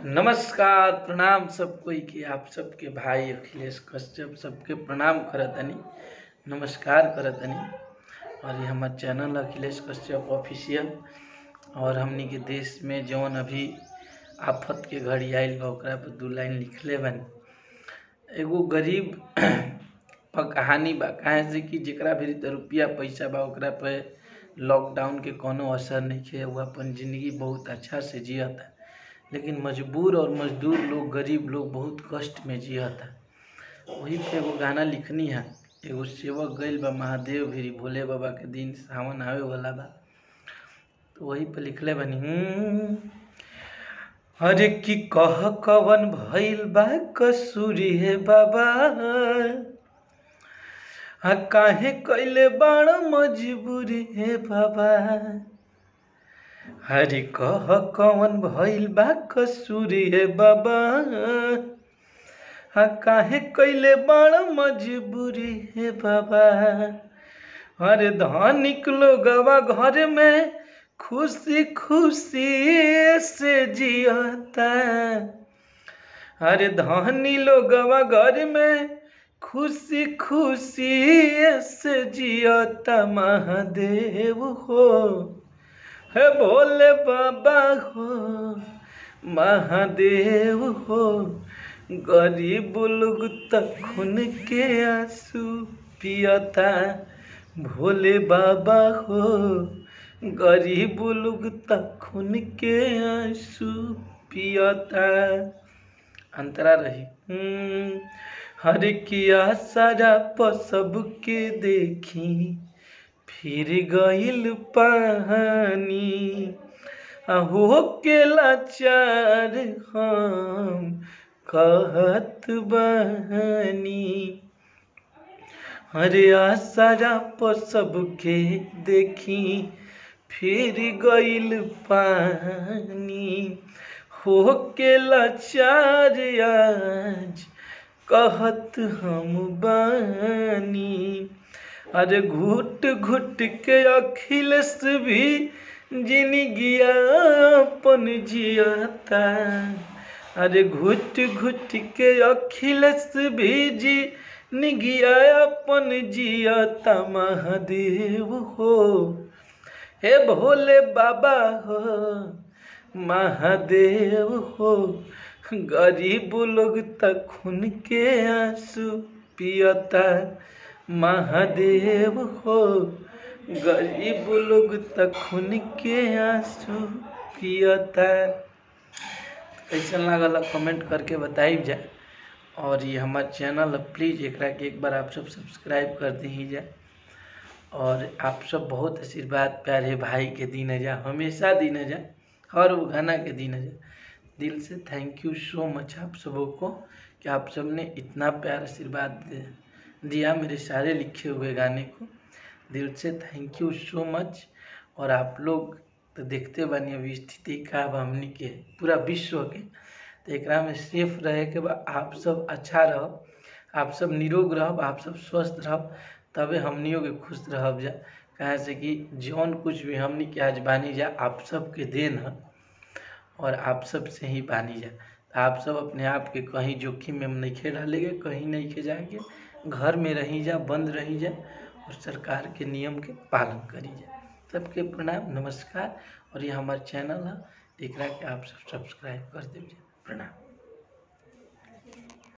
नमस्कार प्रणाम सब कोई के आप सबके भाई अखिलेश कश्यप सबके प्रणाम करतनी नमस्कार करतनी और ये हमार चैनल अखिलेश कश्यप ऑफिशियल और हमनी के देश में जौन अभी आफत के घड़ी आइल बा ओकरा पर दू लाइन लिखले बानी एगो गरीब पर कहानी बा काहे से कि जेकरा भी रुपया पैसा बा ओकरा पे लॉकडाउन के कोनो असर नइखे उ अपन जिंदगी बहुत अच्छा से जियता लेकिन मजबूर और मजदूर लोग गरीब लोग बहुत कष्ट में जियता वही पे एगो गाना लिखनी है एगो सेवक गइल बा महादेव भिरी भोले बाबा के दिन सावन आवे वाला बा तो वही पे लिखले बानी हम्म, अरे की कह कवन भइल बा कसूरी है बाबा आ काहे कैले बाण मजबूरी है बाबा हरि कह कवन भइल बा कसूरी है बाबा आ काहे कैले बाण मजबूरी है बाबा अरे धनिक लोगवा घर में खुशी खुशी से जियता अरे धनी लोगवा घर में खुशी खुशी से जियता महादेव हो हे भोले बाबा हो महादेव हो गरीब लोग तक खून के आंसू पियता भोले बाबा हो गरीब लोग तक खून के आंसू पियता अंतरा रही हम्म, हर किया सारा पसब के देखी फिर गइल पानी हो के लाचार हम कहत बहनी अरे आसारा पसब के देखी फिर गइल पानी हो के लाचार आज कहत हम बानी अरे घुट घुट के अखिलेश भी जिनगिया अपन जियाता अरे घुट घुट के अखिलेश भी जी निगिया अपन जियाता महादेव हो हे भोले बाबा हो महादेव हो गरीब लोग तक खून के आंसू पियता महादेव हो गरीब लोग तक खून के आंसू पियता कैसन लागल कमेंट करके बताइब जाए और ये हमार चैनल है प्लीज़ एकरा के एक बार आप सब सब्सक्राइब कर दी जाए और आप सब बहुत आशीर्वाद प्यारे भाई के दिन जा हमेशा दिन जा हर वो गाना के दिन जा दिल से थैंक यू सो मच आप सबों को कि आप सब ने इतना प्यार आशीर्वाद दे- दिया मेरे सारे लिखे हुए गाने को दिल से थैंक यू सो मच और आप लोग तो देखते बानी अभी स्थिति का बा हमनी के पूरा विश्व के तो एकरा में सेफ रहे के बा आप सब अच्छा रहो आप सब निरोग रहो आप सब स्वस्थ रहो तबे हमनियों के खुश रहब जा कहे से कि जौन कुछ भी हमनी के आज बानी जा आप सब के देन है और आप सब से ही बानी जा तो आप सब अपने आप के कहीं जोखिम में नहीं खे डालेंगे कहीं नहीं खे जाएंगे घर में रही जा बंद रही जा और सरकार के नियम के पालन करी जा सबके प्रणाम नमस्कार और ये हमार चैनल है एकरा के आप सब सब्सक्राइब कर दीजिए प्रणाम